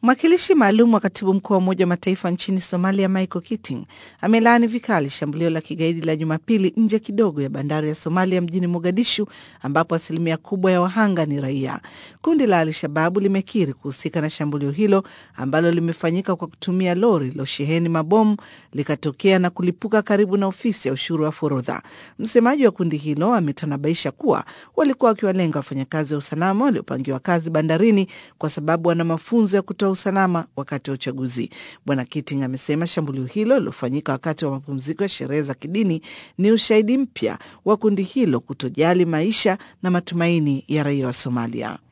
Mwakilishi maalum wa katibu mkuu wa Umoja wa Mataifa nchini Somalia, Michael Keating, amelaani vikali shambulio la kigaidi la Jumapili nje kidogo ya bandari ya Somalia mjini Mogadishu, ambapo asilimia kubwa ya wahanga ni raia. Kundi la Al-Shababu limekiri kuhusika na shambulio hilo ambalo limefanyika kwa kutumia lori lilosheheni mabomu likatokea na kulipuka karibu na ofisi ya ushuru wa forodha. Msemaji wa kundi hilo ametanabaisha kuwa walikuwa wakiwalenga wafanyakazi wa usalama waliopangiwa kazi bandarini kwa sababu wana mafunzo ya kutoa usalama wakati wa uchaguzi. Bwana Keating amesema shambulio hilo lilofanyika wakati wa mapumziko ya sherehe za kidini ni ushahidi mpya wa kundi hilo kutojali maisha na matumaini ya raia wa Somalia.